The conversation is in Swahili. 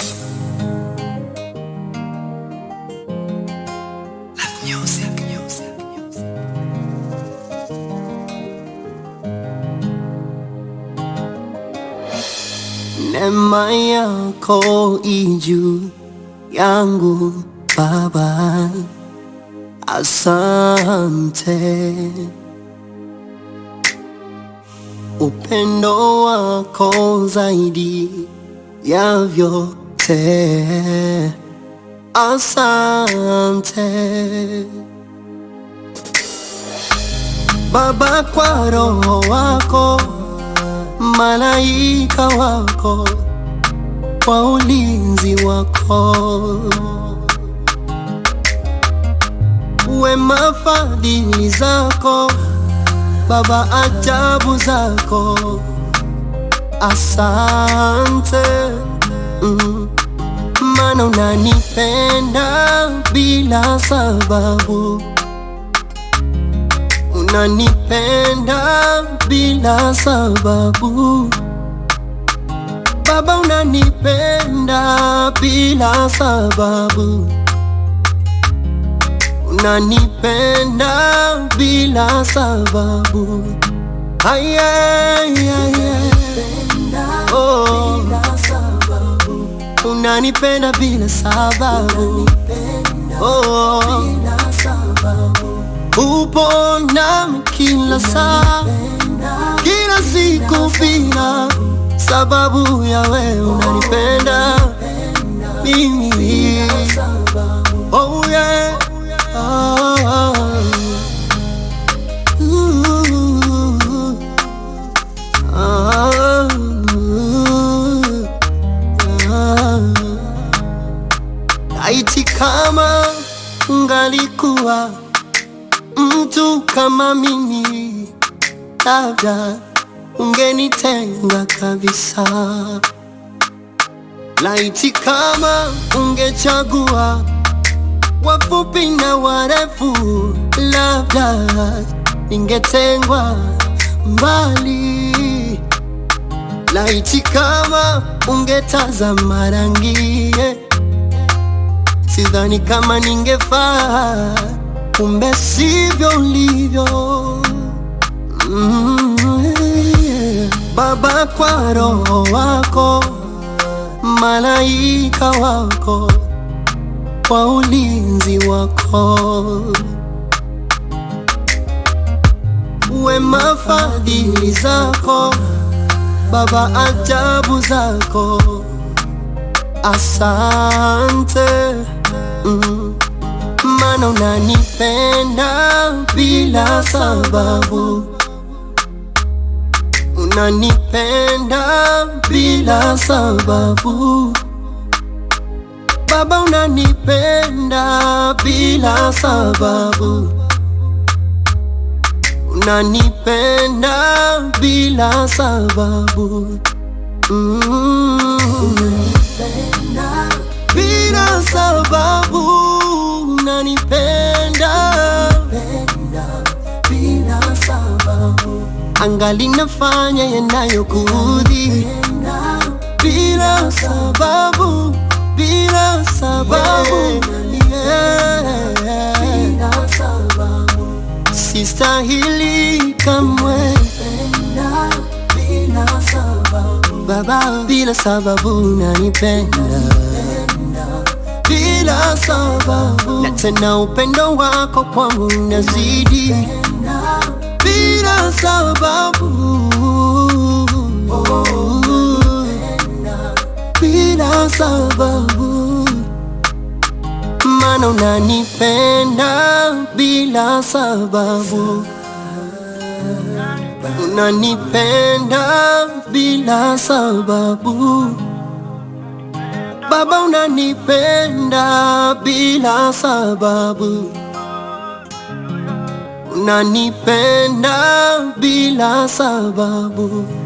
Neema yako ijuu yangu Baba, asante. Upendo wako zaidi ya vyote, asante Baba, kwa roho wako malaika wako kwa ulinzi wako, wema fadhili zako Baba, ajabu zako, asante mm. Mana unanipenda bila sababu, unanipenda bila sababu Baba, unanipenda bila sababu, unanipenda bila sababu. Ay, ay, ay, ay. Oh. Unanipenda bila sababu. Oh. Upo nami kila saa, kila siku bila sababu ya wewe unanipenda mimi. Oh yeah. Ah. Ooh. Ah. Ah. Laiti kama ungalikuwa mtu kama mimi, labda ungenitenga kabisa. Laiti kama ungechagua wafupi na warefu, labda ningetengwa mbali. Laiti kama ungetazama rangi, sidhani kama ningefaa, kumbe sivyo ulivyo. Mm, yeah. Baba, kwa roho wako malaika wako kwa ulinzi wako, wema fadhili zako Baba, ajabu zako, asante mm. Mana unanipenda bila sababu, unanipenda bila sababu Baba, unanipenda bila sababu, unanipenda bila sababu mm. Bila sababu unanipenda angali nafanya yanayokuudhi bila sababu, bila sababu yeah. Sistahili kamwe Baba, bila sababu unanipenda bila sababu, na tena upendo wako kwangu unazidi bila sababu, bila sababu, mana unanipenda bila sababu, unanipenda bila sababu Baba, unanipenda bila sababu, unanipenda bila sababu